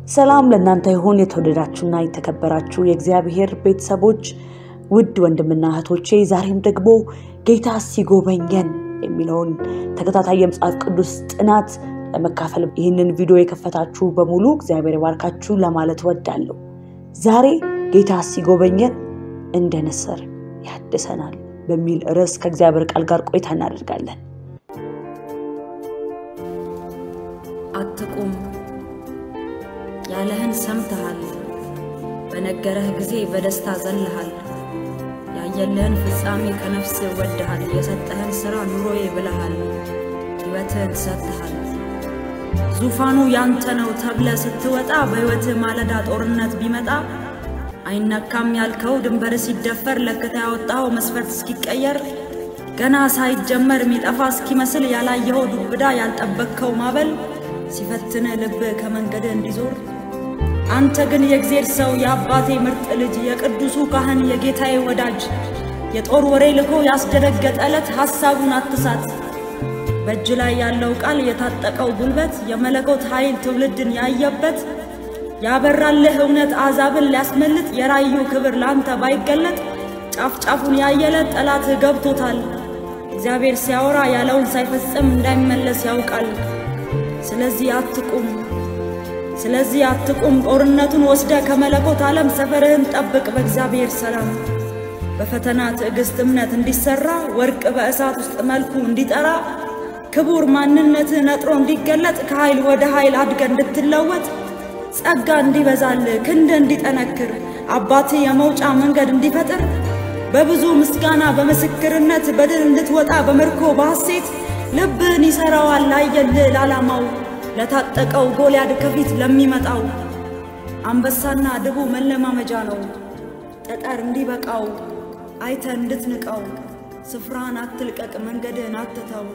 ሰላም ለእናንተ ይሁን የተወደዳችሁና የተከበራችሁ የእግዚአብሔር ቤተሰቦች ውድ ወንድምና እህቶቼ፣ ዛሬም ደግሞ ጌታ ሲጎበኘን የሚለውን ተከታታይ የመጽሐፍ ቅዱስ ጥናት ለመካፈል ይህንን ቪዲዮ የከፈታችሁ በሙሉ እግዚአብሔር ይባርካችሁ ለማለት ወዳለሁ። ዛሬ ጌታ ሲጎበኘን እንደ ንስር ያድሰናል በሚል ርዕስ ከእግዚአብሔር ቃል ጋር ቆይታ እናደርጋለን። አትቁም ያለህን ሰምተሃል። በነገረህ ጊዜ በደስታ ዘለሃል። ያየልህን ፍጻሜ ከነፍስ ወድሃል። የሰጠህን ሥራ ኑሮዬ ብለሃል። ሕይወትህን ሰጥተሃል። ዙፋኑ ያንተ ነው ተብለ ስትወጣ በሕይወትህ ማለዳ ጦርነት ቢመጣ አይነካም ያልከው ድንበር ሲደፈር ለክተ ያወጣኸው መስፈርት እስኪቀየር ገና ሳይጀመር የሚጠፋ እስኪመስል ያላየኸው ዱብዳ ያልጠበቅከው ማበል ሲፈትን ልብ ከመንገድ እንዲዞር አንተ ግን የእግዜር ሰው የአባቴ ምርጥ ልጅ የቅዱሱ ካህን የጌታዬ ወዳጅ የጦር ወሬ ልኮ ያስደነገጠ ዕለት ሐሳቡን አትሳት። በእጅ ላይ ያለው ቃል የታጠቀው ጉልበት የመለኮት ኃይል ትውልድን ያየበት ያበራልህ እውነት አሕዛብን ሊያስመልጥ የራዩ ክብር ላንተ ባይገለጥ ጫፍ ጫፉን ያየለት ጠላትህ ገብቶታል። እግዚአብሔር ሲያወራ ያለውን ሳይፈጽም እንዳይመለስ ያውቃል። ስለዚህ አትቁም፣ ስለዚህ አትቁም። ጦርነቱን ወስደ ከመለኮት ዓለም ሰፈርህን ጠብቅ በእግዚአብሔር ሰላም። በፈተና ትዕግሥት እምነት እንዲሠራ ወርቅ በእሳት ውስጥ መልኩ እንዲጠራ ክቡር ማንነትህ ነጥሮ እንዲገለጥ ከኃይል ወደ ኃይል አድገ እንድትለወጥ ጸጋ እንዲበዛል ክንድ እንዲጠነክር አባትህ የመውጫ መንገድ እንዲፈጥር በብዙ ምስጋና በምስክርነት በድል እንድትወጣ በምርኮ በሐሴት ልብህን ይሠራዋል ላየልህ ለዓላማው ለታጠቀው ጎልያድ ከፊት ለሚመጣው አንበሳና ድቡ መለማመጃ ነው ጠጠር እንዲበቃው አይተ እንድትንቀው ስፍራህን አትልቀቅ መንገድህን አትተው።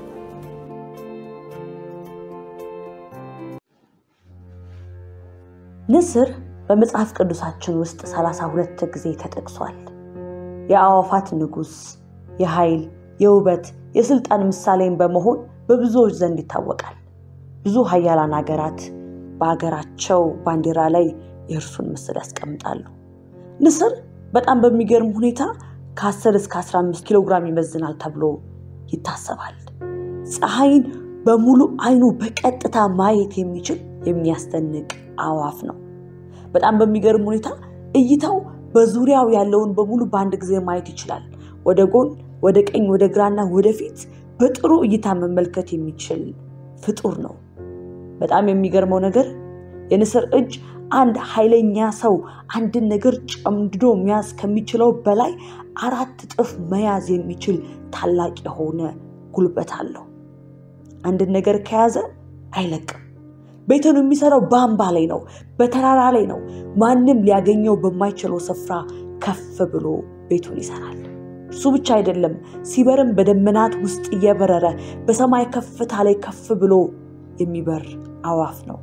ንስር በመጽሐፍ ቅዱሳችን ውስጥ ሰላሳ ሁለት ጊዜ ተጠቅሷል። የአዕዋፋት ንጉሥ፣ የኃይል፣ የውበት፣ የሥልጣን ምሳሌን በመሆን በብዙዎች ዘንድ ይታወቃል። ብዙ ሀያላን ሀገራት በሀገራቸው ባንዲራ ላይ የእርሱን ምስል ያስቀምጣሉ። ንስር በጣም በሚገርም ሁኔታ ከ10 እስከ 15 ኪሎ ግራም ይመዝናል ተብሎ ይታሰባል። ፀሐይን በሙሉ አይኑ በቀጥታ ማየት የሚችል የሚያስደንቅ አዕዋፍ ነው። በጣም በሚገርም ሁኔታ እይታው በዙሪያው ያለውን በሙሉ በአንድ ጊዜ ማየት ይችላል። ወደ ጎን፣ ወደ ቀኝ፣ ወደ ግራና ወደፊት በጥሩ እይታ መመልከት የሚችል ፍጡር ነው። በጣም የሚገርመው ነገር የንስር እጅ አንድ ኃይለኛ ሰው አንድን ነገር ጨምድዶ መያዝ ከሚችለው በላይ አራት እጥፍ መያዝ የሚችል ታላቅ የሆነ ጉልበት አለው። አንድን ነገር ከያዘ አይለቅም። ቤቱን የሚሰራው በአምባ ላይ ነው፣ በተራራ ላይ ነው። ማንም ሊያገኘው በማይችለው ስፍራ ከፍ ብሎ ቤቱን ይሰራል። እሱ ብቻ አይደለም፣ ሲበርም በደመናት ውስጥ እየበረረ በሰማይ ከፍታ ላይ ከፍ ብሎ የሚበር አዕዋፍ ነው።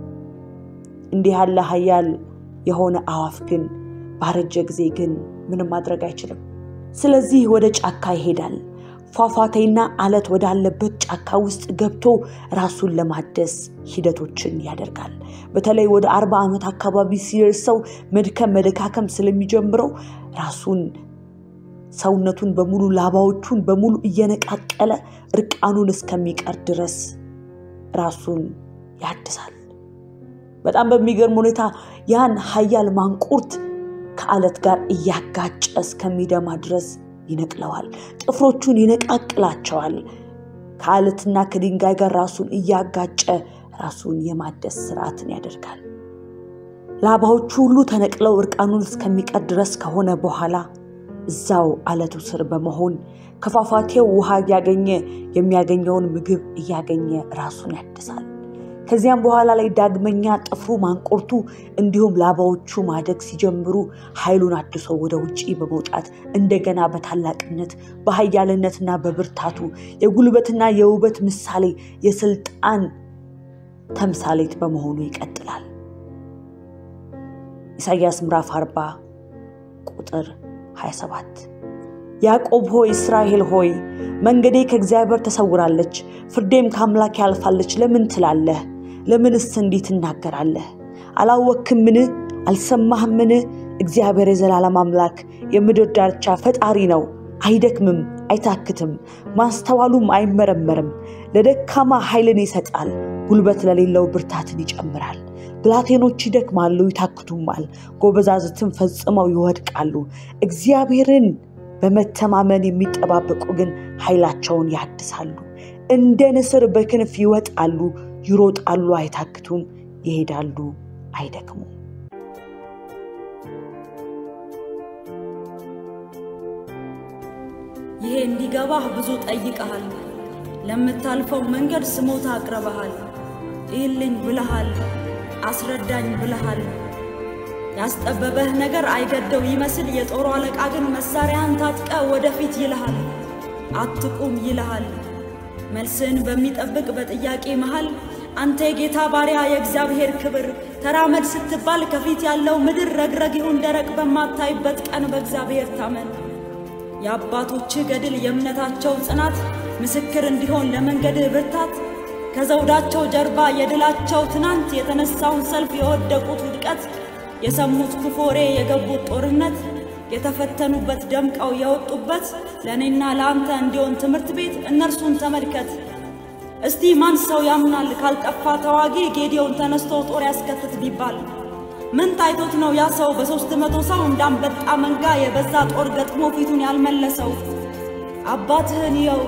እንዲህ ያለ ኃያል የሆነ አዕዋፍ ግን ባረጀ ጊዜ ግን ምንም ማድረግ አይችልም። ስለዚህ ወደ ጫካ ይሄዳል። ፏፏቴና አለት ወዳለበት ጫካ ውስጥ ገብቶ ራሱን ለማደስ ሂደቶችን ያደርጋል። በተለይ ወደ አርባ ዓመት አካባቢ ሲደርሰው መድከም መደካከም ስለሚጀምረው ራሱን ሰውነቱን በሙሉ ላባዎቹን በሙሉ እየነቃቀለ እርቃኑን እስከሚቀር ድረስ ራሱን ያድሳል። በጣም በሚገርም ሁኔታ ያን ኃያል ማንቁርት ከአለት ጋር እያጋጨ እስከሚደማ ድረስ ይነቅለዋል። ጥፍሮቹን ይነቃቅላቸዋል። ከአለትና ከድንጋይ ጋር ራሱን እያጋጨ ራሱን የማደስ ስርዓትን ያደርጋል። ላባዎቹ ሁሉ ተነቅለው እርቃኑን እስከሚቀር ድረስ ከሆነ በኋላ እዛው አለቱ ስር በመሆን ከፏፏቴው ውሃ እያገኘ የሚያገኘውን ምግብ እያገኘ ራሱን ያድሳል። ከዚያም በኋላ ላይ ዳግመኛ ጥፍሩ ማንቁርቱ እንዲሁም ላባዎቹ ማደግ ሲጀምሩ ኃይሉን አድሶ ወደ ውጪ በመውጣት እንደገና በታላቅነት በኃያልነትና በብርታቱ የጉልበትና የውበት ምሳሌ የስልጣን ተምሳሌት በመሆኑ ይቀጥላል። ኢሳይያስ ምዕራፍ 40 ቁጥር 27 ያዕቆብ ሆይ እስራኤል ሆይ መንገዴ ከእግዚአብሔር ተሰውራለች፣ ፍርዴም ከአምላክ ያልፋለች ለምን ትላለህ? ለምንስ እንዲህ ትናገራለህ? አላወክምን? አልሰማህምን? እግዚአብሔር የዘላለም አምላክ የምድር ዳርቻ ፈጣሪ ነው። አይደክምም፣ አይታክትም፣ ማስተዋሉም አይመረመርም። ለደካማ ኃይልን ይሰጣል፣ ጉልበት ለሌለው ብርታትን ይጨምራል። ብላቴኖች ይደክማሉ፣ ይታክቱማል፣ ጎበዛዝትም ፈጽመው ይወድቃሉ። እግዚአብሔርን በመተማመን የሚጠባበቁ ግን ኃይላቸውን ያድሳሉ። እንደ ንስር በክንፍ ይወጣሉ፣ ይሮጣሉ፣ አይታክቱም፣ ይሄዳሉ፣ አይደክሙም። ይሄ እንዲገባህ ብዙ ጠይቀሃል። ለምታልፈው መንገድ ስሞታ አቅርበሃል። ይህልኝ ብለሃል፣ አስረዳኝ ብለሃል። ያስጠበበህ ነገር አይገደው ይመስል የጦሩ አለቃ ግን መሳሪያን ታጥቀ ወደፊት ይልሃል። አትቁም ይልሃል። መልስን በሚጠብቅ በጥያቄ መሃል አንተ የጌታ ባሪያ የእግዚአብሔር ክብር ተራመድ ስትባል ከፊት ያለው ምድር ረግረግ ይሁን ደረቅ በማታይበት ቀን በእግዚአብሔር ታመን። የአባቶችህ ገድል የእምነታቸው ጽናት ምስክር እንዲሆን ለመንገድህ ብርታት ከዘውዳቸው ጀርባ የድላቸው ትናንት የተነሳውን ሰልፍ የወደቁት ውድቀት የሰሙት ክፉ ወሬ የገቡት ጦርነት የተፈተኑበት ደምቀው የወጡበት ለእኔና ለአንተ እንዲሆን ትምህርት ቤት እነርሱን ተመልከት። እስቲ ማን ሰው ያምናል ካልጠፋ ተዋጊ ጌዲዮን ተነስቶ ጦር ያስከትት ቢባል ምን ታይቶት ነው ያ ሰው በሦስት መቶ ሰው እንዳንበጣ መንጋ የበዛ ጦር ገጥሞ ፊቱን ያልመለሰው? አባትህን ይኸው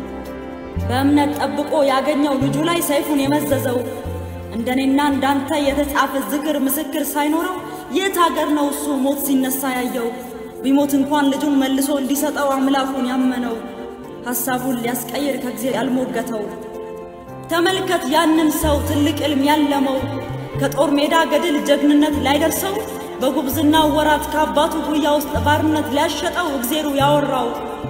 በእምነት ጠብቆ ያገኘው ልጁ ላይ ሰይፉን የመዘዘው እንደኔና እንዳንተ የተጻፈ ዝክር ምስክር ሳይኖረው የት አገር ነው እሱ ሞት ሲነሳ ያየው? ቢሞት እንኳን ልጁን መልሶ እንዲሰጠው አምላኩን ያመነው ሐሳቡን ሊያስቀይር ከጊዜ ያልሞገተው ተመልከት ያንን ሰው ትልቅ ዕልም ያለመው ከጦር ሜዳ ገድል ጀግንነት ላይደርሰው በጉብዝናው ወራት ከአባቱ ጉያ ውስጥ ባርነት ሊያሸጠው እግዜሩ ያወራው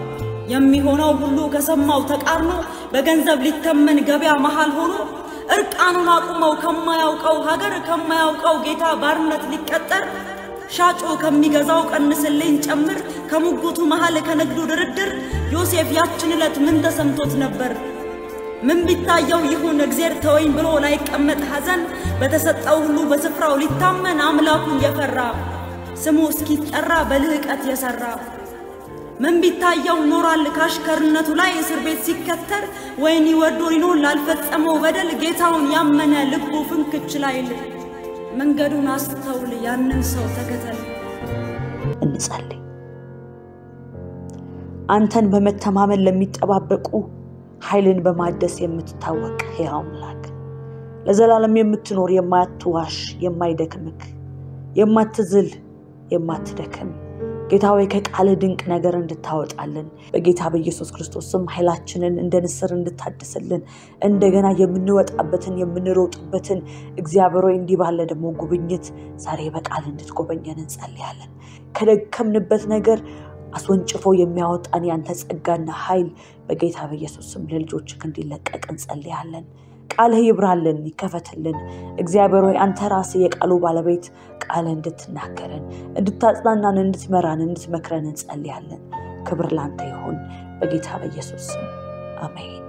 የሚሆነው ሁሉ ከሰማው ተቃርኖ በገንዘብ ሊተመን ገበያ መሃል ሆኖ እርቃኑን አቁመው ከማያውቀው ሀገር ከማያውቀው ጌታ ባርነት ሊቀጠር ሻጩ ከሚገዛው ቀንስልኝ ጨምር ከሙጉቱ መሃል ከንግዱ ድርድር ዮሴፍ ያችን ዕለት ምን ተሰምቶት ነበር? ምን ቢታየው ይሁን እግዜር ተወኝ ብሎ ላይቀመጥ ሐዘን በተሰጠው ሁሉ በስፍራው ሊታመን አምላኩን የፈራ ስሙ እስኪጠራ በልህቀት የሰራ ምን ቢታየው ኖራል ካሽከርነቱ ላይ እስር ቤት ሲከተር ወይኒ ወርዶ ሊኖር ላልፈጸመው በደል ጌታውን ያመነ ልቡ ፍንክች ላይል መንገዱን አስተውል ያንን ሰው ተከተል። እንጸልይ። አንተን በመተማመን ለሚጠባበቁ ኃይልን በማደስ የምትታወቅ ሕያው አምላክ ለዘላለም የምትኖር የማትዋሽ የማይደክምክ የማትዝል የማትደክም ጌታ ሆይ ከቃል ድንቅ ነገር እንድታወጣልን በጌታ በኢየሱስ ክርስቶስ ስም ኃይላችንን እንደ ንስር እንድታድስልን እንደገና የምንወጣበትን የምንሮጥበትን እግዚአብሔር ሆይ እንዲህ ባለ ደግሞ ጉብኝት ዛሬ በቃል እንድትጎበኘን እንጸልያለን። ከደከምንበት ነገር አስወንጭፎ የሚያወጣን ያንተ ጸጋና ኃይል በጌታ በኢየሱስ ስም ለልጆችህ እንዲለቀቅ እንጸልያለን። ቃልህ ይብራልን፣ ይከፈትልን። እግዚአብሔር ሆይ አንተ ራስህ የቃሉ ባለቤት ቃልህ እንድትናገረን፣ እንድታጽናናን፣ እንድትመራን፣ እንድትመክረን እንጸልያለን። ክብር ላንተ ይሁን በጌታ በኢየሱስ ስም አሜን።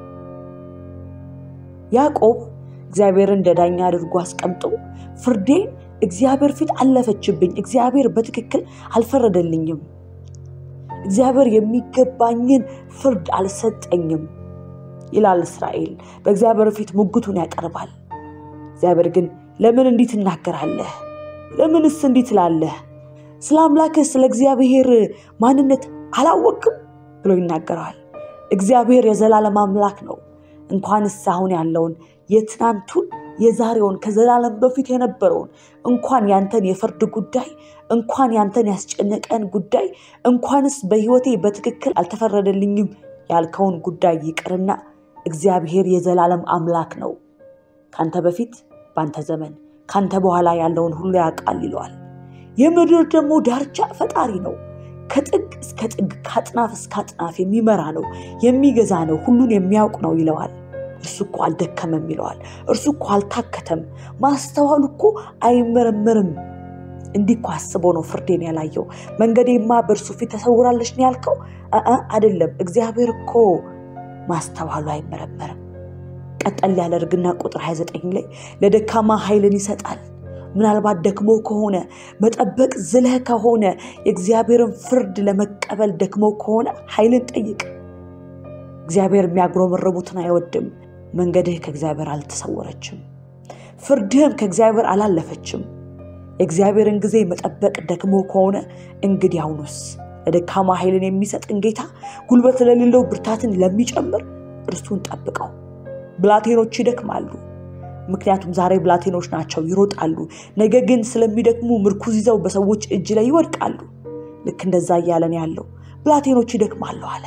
ያዕቆብ እግዚአብሔር እንደ ዳኛ አድርጎ አስቀምጦ ፍርዴን እግዚአብሔር ፊት አለፈችብኝ፣ እግዚአብሔር በትክክል አልፈረደልኝም፣ እግዚአብሔር የሚገባኝን ፍርድ አልሰጠኝም ይላል እስራኤል። በእግዚአብሔር ፊት ሙግቱን ያቀርባል። እግዚአብሔር ግን ለምን እንዲህ ትናገራለህ? ለምንስ እንዲህ ትላለህ? ስለ አምላክህ ስለ እግዚአብሔር ማንነት አላወቅም ብሎ ይናገረዋል። እግዚአብሔር የዘላለም አምላክ ነው። እንኳንስ አሁን ያለውን የትናንቱን የዛሬውን ከዘላለም በፊት የነበረውን እንኳን ያንተን የፍርድ ጉዳይ እንኳን ያንተን ያስጨነቀን ጉዳይ እንኳንስ በሕይወቴ በትክክል አልተፈረደልኝም ያልከውን ጉዳይ ይቅርና እግዚአብሔር የዘላለም አምላክ ነው። ካንተ በፊት በአንተ ዘመን ካንተ በኋላ ያለውን ሁሉ ያውቃል ይለዋል። የምድር ደግሞ ዳርቻ ፈጣሪ ነው። ከጥግ እስከ ጥግ ከአጥናፍ እስከ አጥናፍ የሚመራ ነው፣ የሚገዛ ነው፣ ሁሉን የሚያውቅ ነው ይለዋል። እርሱ እኮ አልደከመም ይለዋል። እርሱ እኮ አልታከተም፣ ማስተዋሉ እኮ አይመረመርም። እንዲህ እኮ አስቦ ነው ፍርዴን ያላየው። መንገዴማ በእርሱ ፊት ተሰውራለች ነው ያልከው? አይደለም። እግዚአብሔር እኮ ማስተዋሉ አይመረመርም። ቀጠል ያደርግና ቁጥር 29 ላይ ለደካማ ኃይልን ይሰጣል፣ ምናልባት ደክሞ ከሆነ መጠበቅ ዝለህ ከሆነ የእግዚአብሔርን ፍርድ ለመቀበል ደክሞ ከሆነ ኃይልን ጠይቅ። እግዚአብሔር የሚያጉረመረሙትን አይወድም። መንገድህ ከእግዚአብሔር አልተሰወረችም፣ ፍርድህም ከእግዚአብሔር አላለፈችም። የእግዚአብሔርን ጊዜ መጠበቅ ደክሞ ከሆነ እንግዲህ አሁኑስ ለደካማ ኃይልን የሚሰጥን ጌታ ጉልበት ለሌለው ብርታትን ለሚጨምር እርሱን ጠብቀው። ብላቴኖች ይደክማሉ፣ ምክንያቱም ዛሬ ብላቴኖች ናቸው፣ ይሮጣሉ። ነገ ግን ስለሚደክሙ ምርኩዝ ይዘው በሰዎች እጅ ላይ ይወድቃሉ። ልክ እንደዛ እያለን ያለው ብላቴኖች ይደክማሉ አለ፣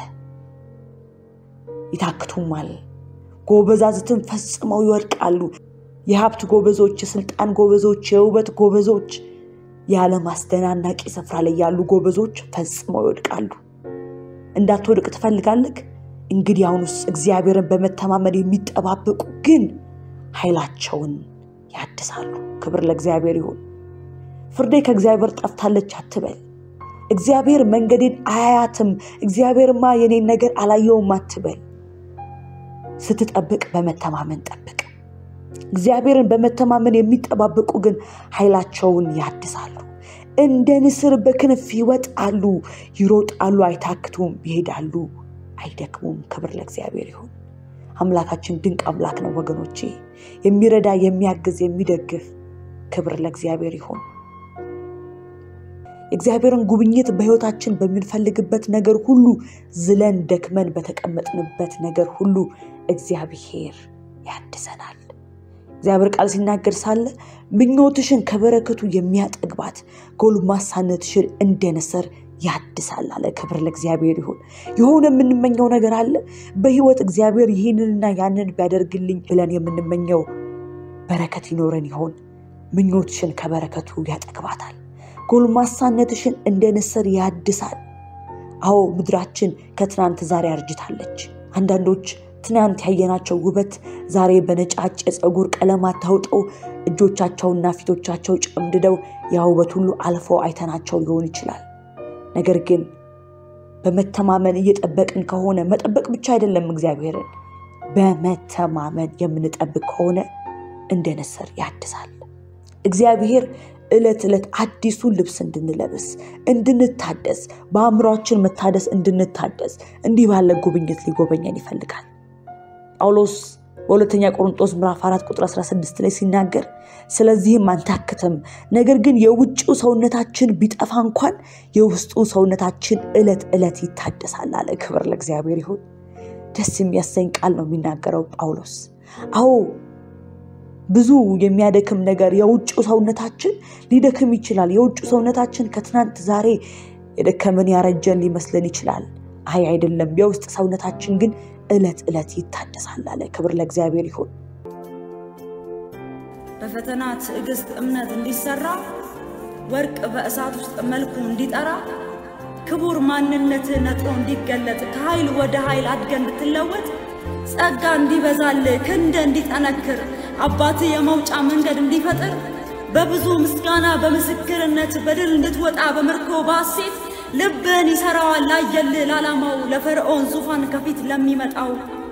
ይታክቱማል፣ ጎበዛዝትን ፈጽመው ይወድቃሉ። የሀብት ጎበዞች፣ የስልጣን ጎበዞች፣ የውበት ጎበዞች፣ የዓለም አስደናናቂ ስፍራ ላይ ያሉ ጎበዞች ፈጽመው ይወድቃሉ። እንዳትወድቅ ትፈልጋለህ? እንግዲህ አሁኑስ እግዚአብሔርን በመተማመን የሚጠባበቁ ግን ኃይላቸውን ያድሳሉ። ክብር ለእግዚአብሔር ይሁን። ፍርዴ ከእግዚአብሔር ጠፍታለች አትበል። እግዚአብሔር መንገዴን አያያትም፣ እግዚአብሔርማ የኔን ነገር አላየውም አትበል። ስትጠብቅ በመተማመን ጠብቅ። እግዚአብሔርን በመተማመን የሚጠባበቁ ግን ኃይላቸውን ያድሳሉ። እንደ ንስር በክንፍ ይወጣሉ፣ ይሮጣሉ፣ አይታክቱም፣ ይሄዳሉ፣ አይደክሙም። ክብር ለእግዚአብሔር ይሁን። አምላካችን ድንቅ አምላክ ነው ወገኖቼ፣ የሚረዳ የሚያግዝ፣ የሚደግፍ። ክብር ለእግዚአብሔር ይሁን። የእግዚአብሔርን ጉብኝት በሕይወታችን በምንፈልግበት ነገር ሁሉ ዝለን ደክመን በተቀመጥንበት ነገር ሁሉ እግዚአብሔር ያድሰናል። እግዚአብሔር ቃል ሲናገር ሳለ ምኞትሽን ከበረከቱ የሚያጠግባት ጎልማሳነትሽን እንደ ንስር ያድሳል አለ። ክብር ለእግዚአብሔር ይሁን። የሆነ የምንመኘው ነገር አለ በሕይወት እግዚአብሔር ይህንንና ያንን ቢያደርግልኝ ብለን የምንመኘው በረከት ይኖረን ይሆን? ምኞትሽን ከበረከቱ ያጠግባታል። ጎልማሳነትሽን እንደ ንስር ያድሳል። አዎ ምድራችን ከትናንት ዛሬ አርጅታለች። አንዳንዶች ትናንት ያየናቸው ውበት ዛሬ በነጫጭ የፀጉር ቀለማት ተውጠው እጆቻቸውና ፊቶቻቸው ጨምድደው ያ ውበት ሁሉ አልፈው አይተናቸው ሊሆን ይችላል። ነገር ግን በመተማመን እየጠበቅን ከሆነ መጠበቅ ብቻ አይደለም፣ እግዚአብሔርን በመተማመን የምንጠብቅ ከሆነ እንደ ንስር ያድሳል። እግዚአብሔር ዕለት ዕለት አዲሱን ልብስ እንድንለብስ እንድንታደስ፣ በአእምሯችን መታደስ እንድንታደስ እንዲህ ባለ ጉብኝት ሊጎበኘን ይፈልጋል። ጳውሎስ በሁለተኛ ቆሮንጦስ ምዕራፍ 4 ቁጥር 16 ላይ ሲናገር ስለዚህም አንታክትም፣ ነገር ግን የውጭው ሰውነታችን ቢጠፋ እንኳን የውስጡ ሰውነታችን ዕለት ዕለት ይታደሳል አለ። ክብር ለእግዚአብሔር ይሁን። ደስ የሚያሰኝ ቃል ነው የሚናገረው ጳውሎስ። አዎ ብዙ የሚያደክም ነገር የውጭው ሰውነታችን ሊደክም ይችላል። የውጭው ሰውነታችን ከትናንት ዛሬ የደከመን ያረጀን ሊመስለን ይችላል። አይ አይደለም፣ የውስጥ ሰውነታችን ግን ዕለት ዕለት ይታደሳል አለ። ክብር ለእግዚአብሔር ይሁን። በፈተና ትዕግስት እምነት እንዲሰራ ወርቅ በእሳት ውስጥ መልኩ እንዲጠራ ክቡር ማንነት ነጥሮ እንዲገለጥ ከኃይል ወደ ኃይል አድገ እንድትለወጥ ጸጋ እንዲበዛል ክንደ እንዲጠነክር አባት የመውጫ መንገድ እንዲፈጥር በብዙ ምስጋና በምስክርነት በድል እንድትወጣ በምርኮ በሐሴት ልብን ይሰራዋል ላየልህ ላላማው ለፈርዖን ዙፋን ከፊት ለሚመጣው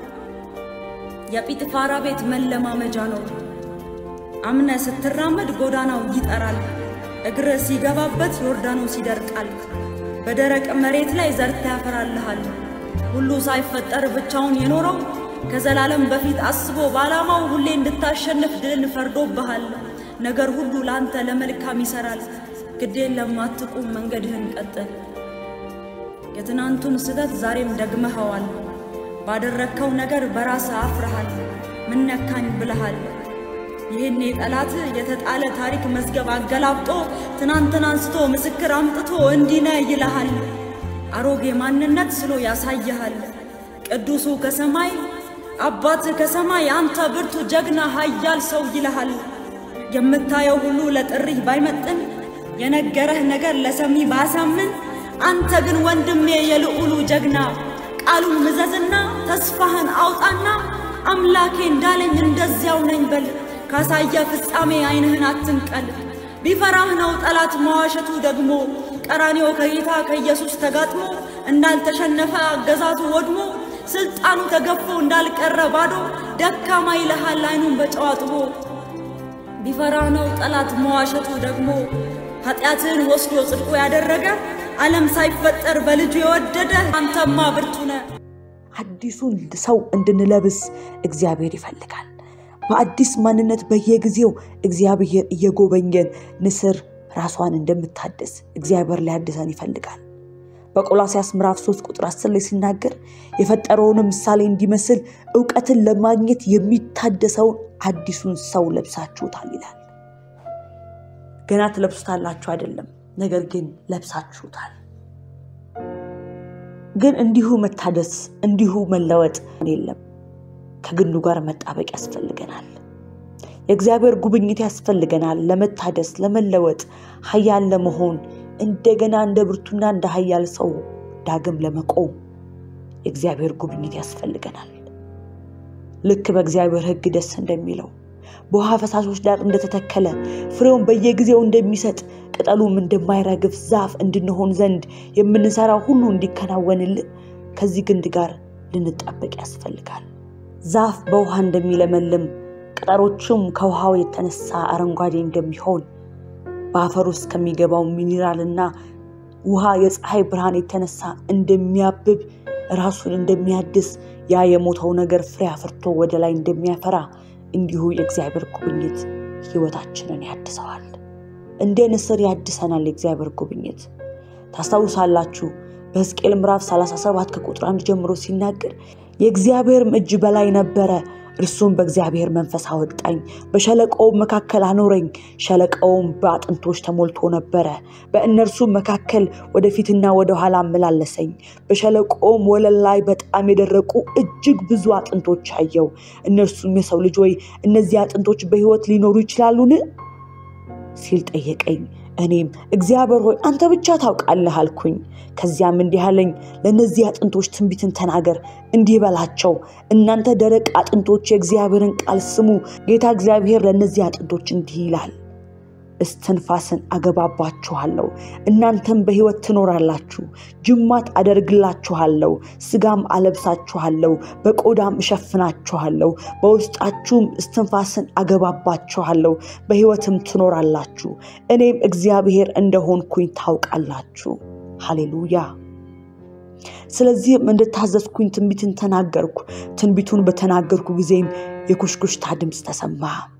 የጲጥፋራ ቤት መለማመጃ ነው። አምነ ስትራመድ ጎዳናው ይጠራል። እግር ሲገባበት ዮርዳኖስ ይደርቃል። በደረቅ መሬት ላይ ዘርታ ያፈራልሃል። ሁሉ ሳይፈጠር ብቻውን የኖረው ከዘላለም በፊት አስቦ በዓላማው ሁሌ እንድታሸንፍ ድልን ፈርዶብሃል። ነገር ሁሉ ለአንተ ለመልካም ይሰራል። ግዴን ለማትቁም መንገድህን ቀጥል። የትናንቱን ስህተት ዛሬም ደግመኸዋል። ባደረግከው ነገር በራስህ አፍረሃል። ምን ነካኝ ብለሃል። ይህን የጠላት የተጣለ ታሪክ መዝገብ አገላብጦ ትናንትን አንስቶ ምስክር አምጥቶ እንዲነ ይልሃል። አሮጌ ማንነት ስሎ ያሳይሃል። ቅዱሱ ከሰማይ አባት ከሰማይ አንተ ብርቱ ጀግና ኃያል ሰው ይልሃል። የምታየው ሁሉ ለጥሪህ ባይመጥን የነገረህ ነገር ለሰሚ ባያሳምን አንተ ግን ወንድሜ የልዑሉ ጀግና ቃሉን ምዘዝና ተስፋህን አውጣና አምላኬ እንዳለኝ እንደዚያው ነኝ በል። ካሳየ ፍጻሜ ዓይንህን አትንቀል። ቢፈራህ ነው ጠላት መዋሸቱ ደግሞ ቀራኔው ከጌታ ከኢየሱስ ተጋጥሞ እንዳልተሸነፈ አገዛዙ ወድሞ ስልጣኑ ተገፎ እንዳልቀረ ባዶ ደካማ ይልሃል ዓይኑን በጨው አጥቦ ቢፈራህ ነው ጠላት መዋሸቱ ደግሞ ኃጢአትህን ወስዶ ጽድቁ ያደረገ ዓለም ሳይፈጠር በልጁ የወደደ አንተማ ብርቱ ነህ። አዲሱን ሰው እንድንለብስ እግዚአብሔር ይፈልጋል። በአዲስ ማንነት በየጊዜው እግዚአብሔር እየጎበኘን ንስር ራሷን እንደምታድስ እግዚአብሔር ሊያድሰን ይፈልጋል። በቆላሲያስ ምዕራፍ 3 ቁጥር 10 ላይ ሲናገር የፈጠረውንም ምሳሌ እንዲመስል እውቀትን ለማግኘት የሚታደሰውን አዲሱን ሰው ለብሳችሁታል ይላል። ገና ትለብሱታላችሁ አይደለም፣ ነገር ግን ለብሳችሁታል። ግን እንዲሁ መታደስ እንዲሁ መለወጥ የለም። ከግንዱ ጋር መጣበቅ ያስፈልገናል። የእግዚአብሔር ጉብኝት ያስፈልገናል። ለመታደስ ለመለወጥ፣ ኃያል ለመሆን እንደገና እንደ ብርቱና እንደ ኃያል ሰው ዳግም ለመቆም የእግዚአብሔር ጉብኝት ያስፈልገናል። ልክ በእግዚአብሔር ሕግ ደስ እንደሚለው በውሃ ፈሳሾች ዳር እንደተተከለ ፍሬውን በየጊዜው እንደሚሰጥ ቅጠሉም እንደማይረግፍ ዛፍ እንድንሆን ዘንድ የምንሰራው ሁሉ እንዲከናወንልን ከዚህ ግንድ ጋር ልንጣበቅ ያስፈልጋል። ዛፍ በውሃ እንደሚለመልም ቅጠሎቹም ከውሃው የተነሳ አረንጓዴ እንደሚሆን በአፈር ውስጥ ከሚገባው ሚኒራልና ውሃ የፀሐይ ብርሃን የተነሳ እንደሚያብብ ራሱን እንደሚያድስ ያ የሞተው ነገር ፍሬ አፍርቶ ወደ ላይ እንደሚያፈራ እንዲሁ የእግዚአብሔር ጉብኝት ህይወታችንን ያድሰዋል። እንደ ንስር ያድሰናል። የእግዚአብሔር ጉብኝት ታስታውሳላችሁ። በሕዝቅኤል ምዕራፍ 37 ከቁጥር አንድ ጀምሮ ሲናገር የእግዚአብሔርም እጅ በላይ ነበረ፣ እርሱም በእግዚአብሔር መንፈስ አወጣኝ፣ በሸለቆውም መካከል አኖረኝ። ሸለቆውም በአጥንቶች ተሞልቶ ነበረ፣ በእነርሱም መካከል ወደፊትና ወደ ኋላ አመላለሰኝ። በሸለቆውም ወለል ላይ በጣም የደረቁ እጅግ ብዙ አጥንቶች አየው። እነርሱም የሰው ልጅ ወይ እነዚህ አጥንቶች በሕይወት ሊኖሩ ይችላሉን? ሲል ጠየቀኝ። እኔም እግዚአብሔር ሆይ አንተ ብቻ ታውቃለህ አልኩኝ። ከዚያም እንዲህ አለኝ፣ ለእነዚህ አጥንቶች ትንቢትን ተናገር፣ እንዲህ በላቸው፣ እናንተ ደረቅ አጥንቶች የእግዚአብሔርን ቃል ስሙ። ጌታ እግዚአብሔር ለእነዚህ አጥንቶች እንዲህ ይላል፣ እስትንፋስን አገባባችኋለሁ፣ እናንተም በሕይወት ትኖራላችሁ። ጅማት አደርግላችኋለሁ፣ ስጋም አለብሳችኋለሁ፣ በቆዳም እሸፍናችኋለሁ፣ በውስጣችሁም እስትንፋስን አገባባችኋለሁ፣ በሕይወትም ትኖራላችሁ። እኔም እግዚአብሔር እንደሆንኩኝ ታውቃላችሁ። ሃሌሉያ። ስለዚህም እንድታዘዝኩኝ ትንቢትን ተናገርኩ። ትንቢቱን በተናገርኩ ጊዜም የኩሽኩሽታ ድምፅ ተሰማ።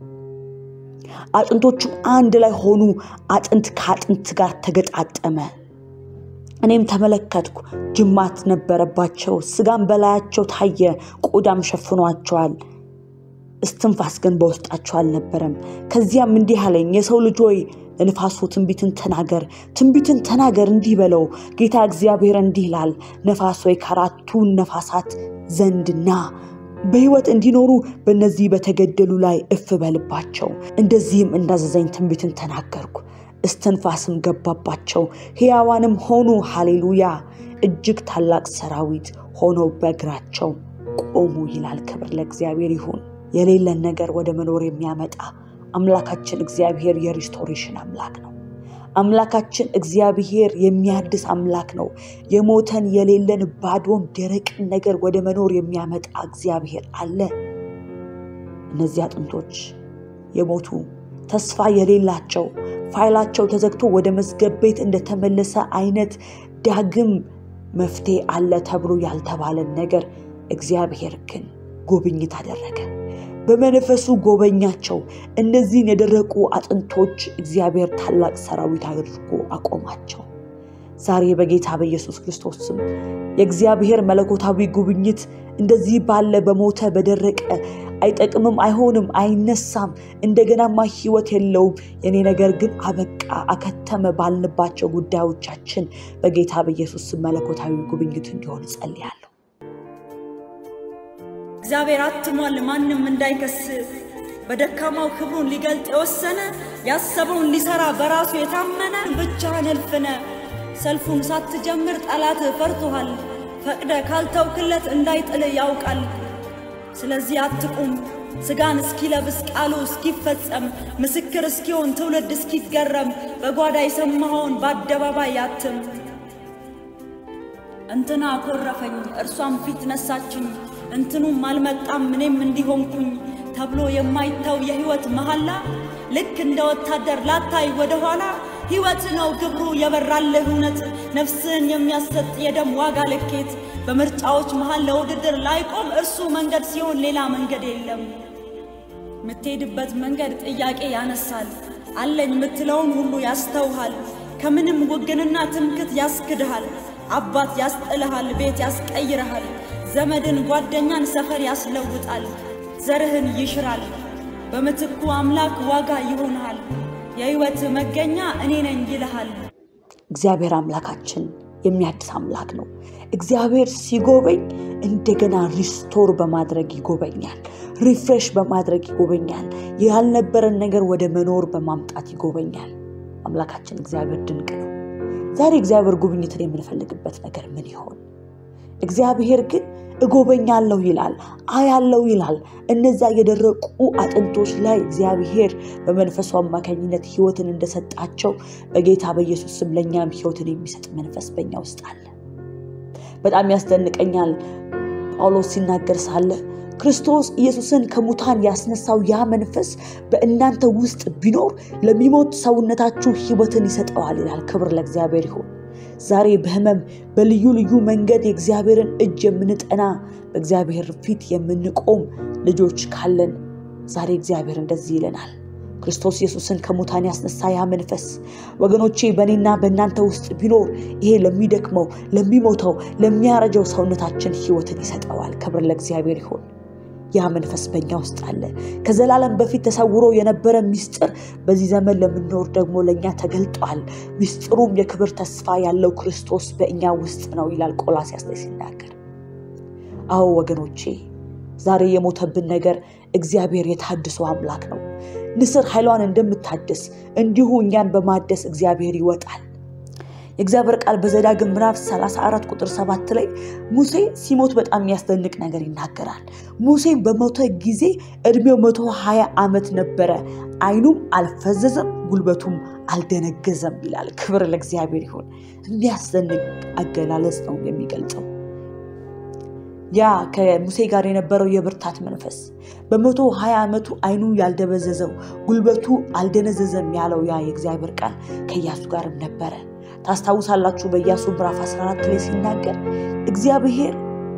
አጥንቶቹም አንድ ላይ ሆኑ፣ አጥንት ከአጥንት ጋር ተገጣጠመ። እኔም ተመለከትኩ፣ ጅማት ነበረባቸው፣ ስጋም በላያቸው ታየ፣ ቆዳም ሸፍኗቸዋል፣ እስትንፋስ ግን በውስጣቸው አልነበረም። ከዚያም እንዲህ አለኝ፣ የሰው ልጅ ሆይ ለንፋሱ ትንቢትን ተናገር፣ ትንቢትን ተናገር፣ እንዲህ በለው፣ ጌታ እግዚአብሔር እንዲህ ይላል፣ ነፋስ ሆይ ከአራቱ ነፋሳት ዘንድና በሕይወት እንዲኖሩ በእነዚህ በተገደሉ ላይ እፍ በልባቸው። እንደዚህም እንዳዘዘኝ ትንቢትን ተናገርኩ፣ እስትንፋስም ገባባቸው፣ ሕያዋንም ሆኑ። ሃሌሉያ! እጅግ ታላቅ ሰራዊት ሆነው በእግራቸው ቆሙ ይላል። ክብር ለእግዚአብሔር ይሁን። የሌለን ነገር ወደ መኖር የሚያመጣ አምላካችን እግዚአብሔር የሪስቶሬሽን አምላክ ነው። አምላካችን እግዚአብሔር የሚያድስ አምላክ ነው። የሞተን የሌለን ባዶን ደረቅን ነገር ወደ መኖር የሚያመጣ እግዚአብሔር አለ። እነዚህ አጥንቶች የሞቱ ተስፋ የሌላቸው ፋይላቸው ተዘግቶ ወደ መዝገብ ቤት እንደተመለሰ አይነት ዳግም መፍትሄ አለ ተብሎ ያልተባለን ነገር እግዚአብሔር ግን ጉብኝት አደረገ። በመንፈሱ ጎበኛቸው። እነዚህን የደረቁ አጥንቶች እግዚአብሔር ታላቅ ሰራዊት አድርጎ አቆማቸው። ዛሬ በጌታ በኢየሱስ ክርስቶስ ስም የእግዚአብሔር መለኮታዊ ጉብኝት እንደዚህ ባለ በሞተ በደረቀ አይጠቅምም፣ አይሆንም፣ አይነሳም፣ እንደገናማ ሕይወት የለውም፣ የኔ ነገር ግን አበቃ፣ አከተመ ባልንባቸው ጉዳዮቻችን በጌታ በኢየሱስ ስም መለኮታዊ ጉብኝት እንዲሆን እጸልያለሁ። እግዚአብሔር አትሟል ማንም እንዳይከስ በደካማው ክብሩን ሊገልጥ የወሰነ ያሰበውን ሊሰራ በራሱ የታመነ ብቻህን እልፍነ ሰልፉን ሳትጀምር ጠላት ፈርቶሃል። ፈቅደ ካልተውክለት እንዳይጥል ያውቃል። ስለዚህ አትቁም፣ ሥጋን እስኪለብስ ቃሉ እስኪፈጸም ምስክር እስኪሆን ትውልድ እስኪገረም በጓዳ የሰማኸውን በአደባባይ አትም። እንትና አኮረፈኝ እርሷም ፊት ነሳችኝ እንትኑም አልመጣም እኔም እንዲሆንኩኝ ተብሎ የማይታው የሕይወት መሐላ ልክ እንደ ወታደር ላታይ ወደኋላ ሕይወት ነው ግብሩ የበራልህ እውነት ነፍስን የሚያሰጥ የደም ዋጋ ልኬት በምርጫዎች መሃል ለውድድር ላይቆም እርሱ መንገድ ሲሆን ሌላ መንገድ የለም። የምትሄድበት መንገድ ጥያቄ ያነሳል። አለኝ የምትለውን ሁሉ ያስተውሃል። ከምንም ውግንና ትምክት ያስክድሃል። አባት ያስጥልሃል፣ ቤት ያስቀይርሃል። ዘመድን ጓደኛን ሰፈር ያስለውጣል። ዘርህን ይሽራል። በምትኩ አምላክ ዋጋ ይሆንሃል። የሕይወት መገኛ እኔ ነኝ ይልሃል። እግዚአብሔር አምላካችን የሚያድስ አምላክ ነው። እግዚአብሔር ሲጎበኝ እንደገና ሪስቶር በማድረግ ይጎበኛል። ሪፍሬሽ በማድረግ ይጎበኛል። ያልነበረን ነገር ወደ መኖር በማምጣት ይጎበኛል። አምላካችን እግዚአብሔር ድንቅ ነው። ዛሬ እግዚአብሔር ጉብኝትን የምንፈልግበት ነገር ምን ይሆን? እግዚአብሔር ግን እጎበኛለሁ ይላል፣ አያለው ይላል። እነዛ የደረቁ አጥንቶች ላይ እግዚአብሔር በመንፈሱ አማካኝነት ሕይወትን እንደሰጣቸው በጌታ በኢየሱስ ስም ለእኛም ሕይወትን የሚሰጥ መንፈስ በእኛ ውስጥ አለ። በጣም ያስደንቀኛል። ጳውሎስ ሲናገር ሳለ ክርስቶስ ኢየሱስን ከሙታን ያስነሳው ያ መንፈስ በእናንተ ውስጥ ቢኖር ለሚሞት ሰውነታችሁ ሕይወትን ይሰጠዋል ይላል። ክብር ለእግዚአብሔር ይሁን። ዛሬ በህመም በልዩ ልዩ መንገድ የእግዚአብሔርን እጅ የምንጠና በእግዚአብሔር ፊት የምንቆም ልጆች ካለን ዛሬ እግዚአብሔር እንደዚህ ይለናል። ክርስቶስ ኢየሱስን ከሙታን ያስነሳ ያ መንፈስ ወገኖቼ በእኔና በእናንተ ውስጥ ቢኖር ይሄ ለሚደክመው፣ ለሚሞተው፣ ለሚያረጀው ሰውነታችን ሕይወትን ይሰጠዋል። ክብር ለእግዚአብሔር ይሁን። ያ መንፈስ በእኛ ውስጥ አለ። ከዘላለም በፊት ተሰውሮ የነበረ ምስጢር በዚህ ዘመን ለምንኖር ደግሞ ለእኛ ተገልጧል። ምስጢሩም የክብር ተስፋ ያለው ክርስቶስ በእኛ ውስጥ ነው ይላል ቆላስይስ ላይ ሲናገር። አዎ ወገኖቼ ዛሬ የሞተብን ነገር እግዚአብሔር የታድሶ አምላክ ነው። ንስር ኃይሏን እንደምታድስ እንዲሁ እኛን በማደስ እግዚአብሔር ይወጣል። የእግዚአብሔር ቃል በዘዳግም ምዕራፍ 34 ቁጥር 7 ላይ ሙሴ ሲሞት በጣም የሚያስደንቅ ነገር ይናገራል። ሙሴ በሞተ ጊዜ እድሜው 120 ዓመት ነበረ፣ ዓይኑም አልፈዘዘም፣ ጉልበቱም አልደነገዘም ይላል። ክብር ለእግዚአብሔር ይሁን። የሚያስደንቅ አገላለጽ ነው የሚገልጸው። ያ ከሙሴ ጋር የነበረው የብርታት መንፈስ በመቶ ሀያ ዓመቱ ዓይኑ ያልደበዘዘው ጉልበቱ አልደነዘዘም ያለው ያ የእግዚአብሔር ቃል ከኢያሱ ጋርም ነበረ። ታስታውሳላችሁ በኢያሱ ምዕራፍ 14 ላይ ሲናገር እግዚአብሔር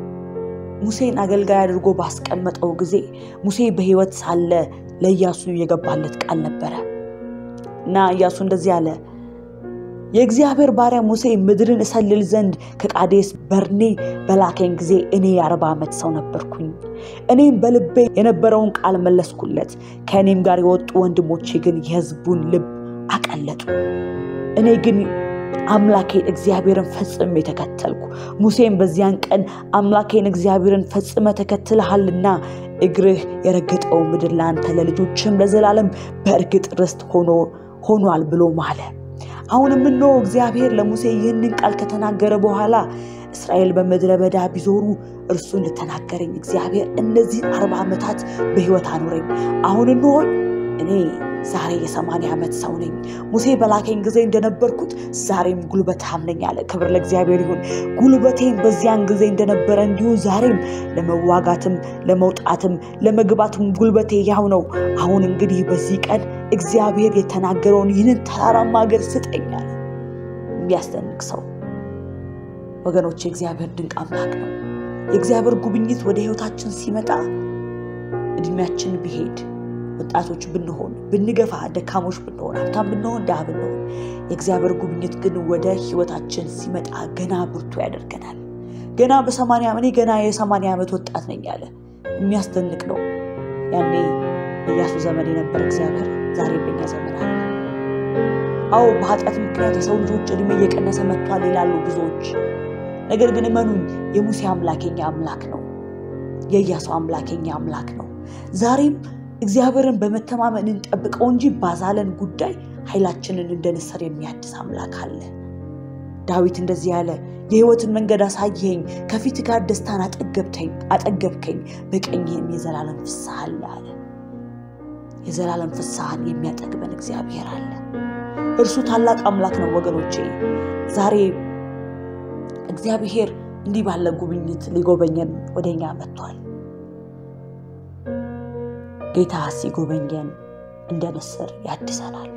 ሙሴን አገልጋይ አድርጎ ባስቀመጠው ጊዜ ሙሴ በሕይወት ሳለ ለኢያሱ የገባለት ቃል ነበረ እና ኢያሱ እንደዚህ አለ የእግዚአብሔር ባሪያ ሙሴ ምድርን እሰልል ዘንድ ከቃዴስ በርኔ በላከኝ ጊዜ እኔ የአርባ ዓመት ሰው ነበርኩኝ። እኔም በልቤ የነበረውን ቃል መለስኩለት። ከእኔም ጋር የወጡ ወንድሞቼ ግን የሕዝቡን ልብ አቀለጡ። እኔ ግን አምላኬን እግዚአብሔርን ፈጽሜ ተከተልኩ። ሙሴም በዚያን ቀን አምላኬን እግዚአብሔርን ፈጽመ ተከትልሃልና እግርህ የረገጠው ምድር ለአንተ ለልጆችም ለዘላለም በእርግጥ ርስት ሆኗል ብሎ ማለ። አሁንም እነሆ እግዚአብሔር ለሙሴ ይህንን ቃል ከተናገረ በኋላ እስራኤል በምድረ በዳ ቢዞሩ እርሱን ልተናገረኝ እግዚአብሔር እነዚህን አርባ ዓመታት በሕይወት አኑረኝ። አሁን እንሆኝ እኔ ዛሬ የሰማንያ ዓመት ሰው ነኝ። ሙሴ በላከኝ ጊዜ እንደነበርኩት ዛሬም ጉልበታም ነኝ አለ። ክብር ለእግዚአብሔር ይሁን። ጉልበቴም በዚያን ጊዜ እንደነበረ እንዲሁ ዛሬም ለመዋጋትም ለመውጣትም ለመግባትም ጉልበቴ ያው ነው። አሁን እንግዲህ በዚህ ቀን እግዚአብሔር የተናገረውን ይህንን ተራራማ ሀገር ስጠኛል። የሚያስደንቅ ሰው ወገኖች፣ የእግዚአብሔር ድንቅ አምላክ ነው። የእግዚአብሔር ጉብኝት ወደ ሕይወታችን ሲመጣ እድሜያችን ቢሄድ ወጣቶች ብንሆን ብንገፋ፣ ደካሞች ብንሆን፣ ሀብታም ብንሆን፣ ድሃ ብንሆን የእግዚአብሔር ጉብኝት ግን ወደ ሕይወታችን ሲመጣ ገና ብርቱ ያደርገናል። ገና በሰማንያ እኔ ገና የሰማንያ ዓመት ወጣት ነኝ ያለ የሚያስደንቅ ነው። ያኔ በኢያሱ ዘመን የነበረ እግዚአብሔር ዛሬ በኛ ዘመን አለ። አዎ በኃጢአት ምክንያት የሰው ልጆች እድሜ እየቀነሰ መጥቷል ይላሉ ብዙዎች። ነገር ግን እመኑኝ የሙሴ አምላክ የኛ አምላክ ነው። የኢያሱ አምላክ የኛ አምላክ ነው። ዛሬም እግዚአብሔርን በመተማመን እንጠብቀው እንጂ ባዛለን ጉዳይ ኃይላችንን እንደ ንስር የሚያድስ አምላክ አለ። ዳዊት እንደዚህ ያለ የሕይወትን መንገድ አሳየኸኝ፣ ከፊት ጋር ደስታን አጠገብከኝ፣ በቀኝህም የዘላለም ፍስሐ አለ አለ። የዘላለም ፍስሐን የሚያጠግበን እግዚአብሔር አለ። እርሱ ታላቅ አምላክ ነው ወገኖቼ። ዛሬ እግዚአብሔር እንዲህ ባለ ጉብኝት ሊጎበኘን ወደኛ መጥቷል። ጌታ ሲጎበኘን እንደ ንስር ያድሰናል።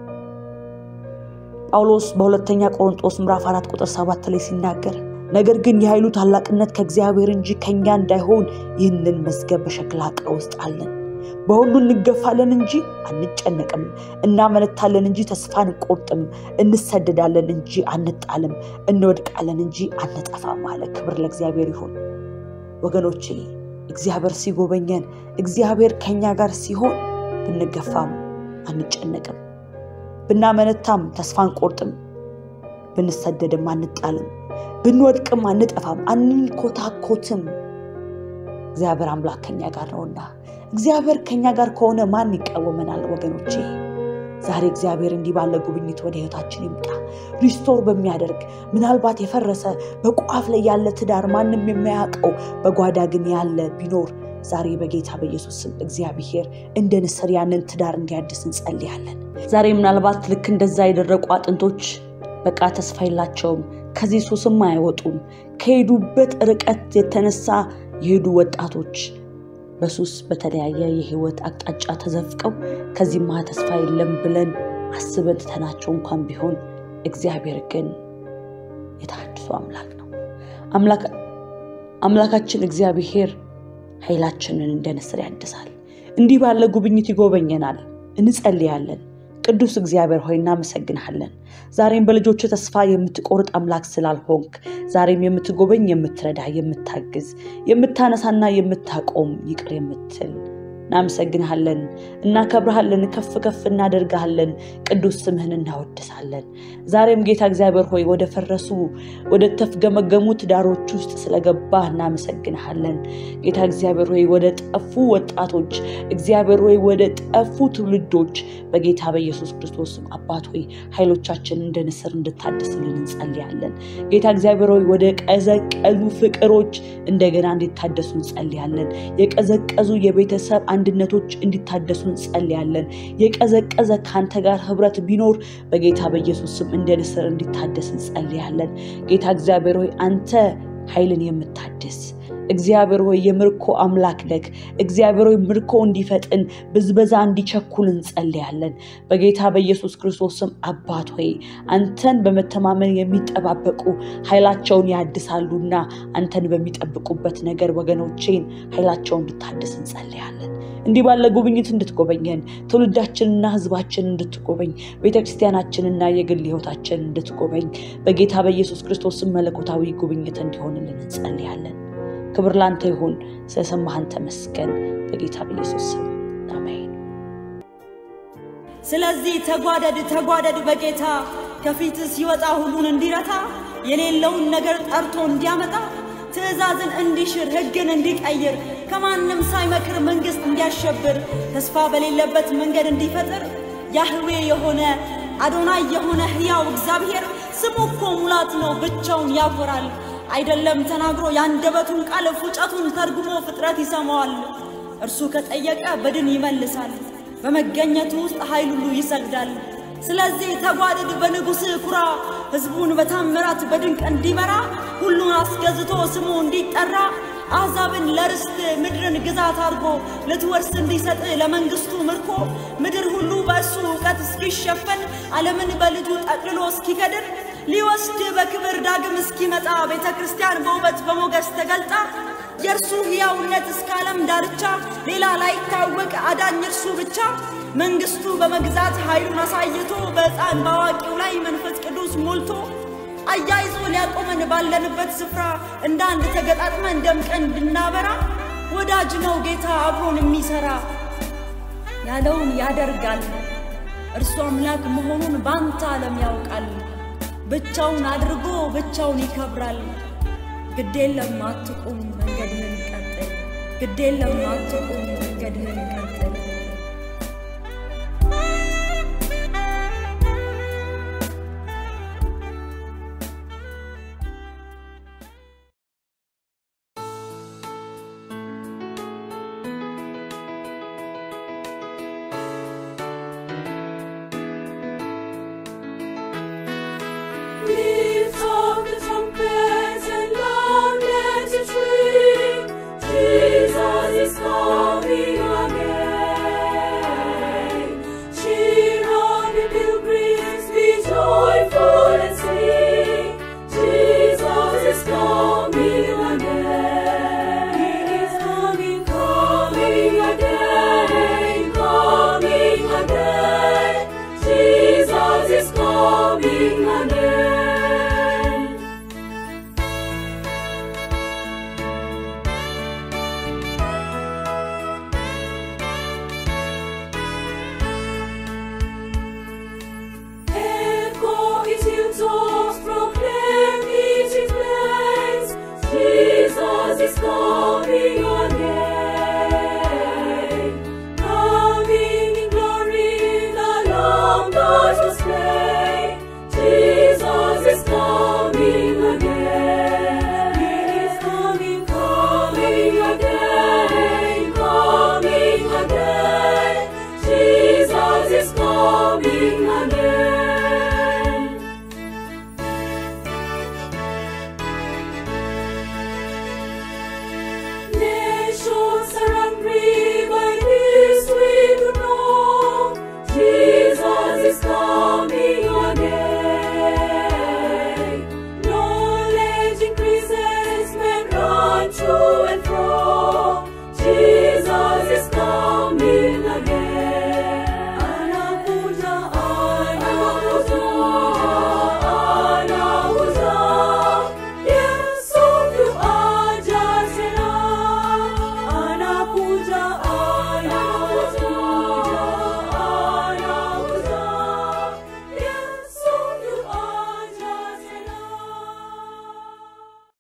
ጳውሎስ በሁለተኛ ቆሮንጦስ ምዕራፍ 4 ቁጥር 7 ላይ ሲናገር ነገር ግን የኃይሉ ታላቅነት ከእግዚአብሔር እንጂ ከእኛ እንዳይሆን ይህንን መዝገብ በሸክላ ዕቃ ውስጥ አለን። በሁሉ እንገፋለን እንጂ አንጨነቅም፣ እናመነታለን እንጂ ተስፋ አንቆርጥም፣ እንሰደዳለን እንጂ አንጣልም፣ እንወድቃለን እንጂ አንጠፋም አለ። ክብር ለእግዚአብሔር ይሁን። ወገኖቼ እግዚአብሔር ሲጎበኘን፣ እግዚአብሔር ከኛ ጋር ሲሆን ብንገፋም አንጨነቅም፣ ብናመነታም ተስፋ አንቆርጥም፣ ብንሰደድም አንጣልም፣ ብንወድቅም አንጠፋም፣ አንንኮታኮትም። እግዚአብሔር አምላክ ከኛ ጋር ነውና እግዚአብሔር ከኛ ጋር ከሆነ ማን ይቃወመናል? ወገኖቼ ዛሬ እግዚአብሔር እንዲህ ባለ ጉብኝት ወደ ህይወታችን ይምጣ። ሪስቶር በሚያደርግ ምናልባት የፈረሰ በቋፍ ላይ ያለ ትዳር ማንም የማያውቀው በጓዳ ግን ያለ ቢኖር ዛሬ በጌታ በኢየሱስ ስም እግዚአብሔር እንደ ንስር ያንን ትዳር እንዲያድስ እንጸልያለን። ዛሬ ምናልባት ልክ እንደዛ የደረቁ አጥንቶች በቃ ተስፋ የላቸውም፣ ከዚህ ሱስም አይወጡም። ከሄዱበት ርቀት የተነሳ የሄዱ ወጣቶች በሱስ በተለያየ የህይወት አቅጣጫ ተዘፍቀው ከዚህማ ተስፋ የለም ብለን አስበን ትተናቸው እንኳን ቢሆን እግዚአብሔር ግን የተሃድሶ አምላክ ነው። አምላካችን እግዚአብሔር ኃይላችንን እንደ ንስር ያድሳል። እንዲህ ባለ ጉብኝት ይጎበኘናል። እንጸልያለን። ቅዱስ እግዚአብሔር ሆይ እናመሰግንሃለን። ዛሬም በልጆች ተስፋ የምትቆርጥ አምላክ ስላልሆንክ ዛሬም የምትጎበኝ፣ የምትረዳ፣ የምታግዝ፣ የምታነሳና የምታቆም ይቅር የምትል እናመሰግንሃለን፣ እናከብርሃለን፣ ከፍ ከፍ እናደርግሃለን፣ ቅዱስ ስምህን እናወድሳለን። ዛሬም ጌታ እግዚአብሔር ሆይ ወደ ፈረሱ ወደ ተፍገመገሙ ትዳሮች ውስጥ ስለገባህ እናመሰግንሃለን። ጌታ እግዚአብሔር ሆይ ወደ ጠፉ ወጣቶች፣ እግዚአብሔር ሆይ ወደ ጠፉ ትውልዶች በጌታ በኢየሱስ ክርስቶስ ስም አባት ሆይ ኃይሎቻችን እንደ ንስር እንድታደስልን እንጸልያለን። ጌታ እግዚአብሔር ሆይ ወደ ቀዘቀዙ ፍቅሮች እንደገና እንዲታደሱ እንጸልያለን። የቀዘቀዙ የቤተሰብ አንድነቶች እንዲታደሱ እንጸልያለን። የቀዘቀዘ ከአንተ ጋር ህብረት ቢኖር በጌታ በኢየሱስ ስም እንደ ንስር እንዲታደስ እንጸልያለን። ጌታ እግዚአብሔር ሆይ አንተ ኃይልን የምታድስ እግዚአብሔር ሆይ የምርኮ አምላክ ነህ። እግዚአብሔር ሆይ ምርኮ እንዲፈጥን ብዝበዛ እንዲቸኩል እንጸልያለን። በጌታ በኢየሱስ ክርስቶስ ስም አባት ሆይ አንተን በመተማመን የሚጠባበቁ ኃይላቸውን ያድሳሉና አንተን በሚጠብቁበት ነገር ወገኖቼን ኃይላቸውን እንድታድስ እንጸልያለን። እንዲህ ባለ ጉብኝት እንድትጎበኘን ትውልዳችንና ህዝባችንን እንድትጎበኝ ቤተክርስቲያናችንና የግል ህይወታችንን እንድትጎበኝ በጌታ በኢየሱስ ክርስቶስ ስም መለኮታዊ ጉብኝት እንዲሆንልን እንጸልያለን። ክብር ላንተ ይሁን። ስለሰማህን ተመስገን። በጌታ በኢየሱስ ስም አሜን። ስለዚህ ተጓደድ ተጓደድ በጌታ ከፊት ሲወጣ ሁሉን እንዲረታ የሌለውን ነገር ጠርቶ እንዲያመጣ ትእዛዝን እንዲሽር ሕግን እንዲቀይር ከማንም ሳይመክር መንግሥት እንዲያሸብር ተስፋ በሌለበት መንገድ እንዲፈጥር ያህዌ የሆነ አዶናይ የሆነ ሕያው እግዚአብሔር ስሙ እኮ ሙላት ነው፣ ብቻውን ያኮራል። አይደለም ተናግሮ የአንደበቱን ቃል ፉጨቱን ተርጉሞ ፍጥረት ይሰማዋል። እርሱ ከጠየቀ በድን ይመልሳል፣ በመገኘቱ ውስጥ ኃይል ሁሉ ይሰግዳል። ስለዚህ ተጓደድ በንጉሥ ኩራ፣ ሕዝቡን በታምራት በድንቅ እንዲመራ ሁሉን አስገዝቶ ስሙ እንዲጠራ አሕዛብን ለርስት ምድርን ግዛት አድርጎ ልትወርስ እንዲሰጥ ለመንግሥቱ ምርኮ ምድር ሁሉ በእሱ እውቀት እስኪሸፈን ዓለምን በልጁ ጠቅልሎ እስኪከድር ሊወስድ በክብር ዳግም እስኪመጣ ቤተ ክርስቲያን በውበት በሞገስ ተገልጣ የእርሱ ሕያውነት እስከ ዓለም ዳርቻ ሌላ ላይታወቅ አዳኝ እርሱ ብቻ መንግሥቱ በመግዛት ኃይሉን አሳይቶ በሕፃን በአዋቂው ላይ መንፈስ ቅዱስ ሞልቶ አያይዞ ሊያቆመን ባለንበት ስፍራ እንደ አንድ ተገጣጥመን ደምቀን እንድናበራ ወዳጅ ነው ጌታ አብሮን የሚሠራ ያለውን ያደርጋል። እርሱ አምላክ መሆኑን ባንተ ዓለም ያውቃል። ብቻውን አድርጎ ብቻውን ይከብራል። ግዴለም አትቁም መንገድህን ቀጥል፣ ግዴለም አትቁም መንገድህን ቀጥል። Lift up the trumpets and loud let it ring. Jesus is coming again. coming again.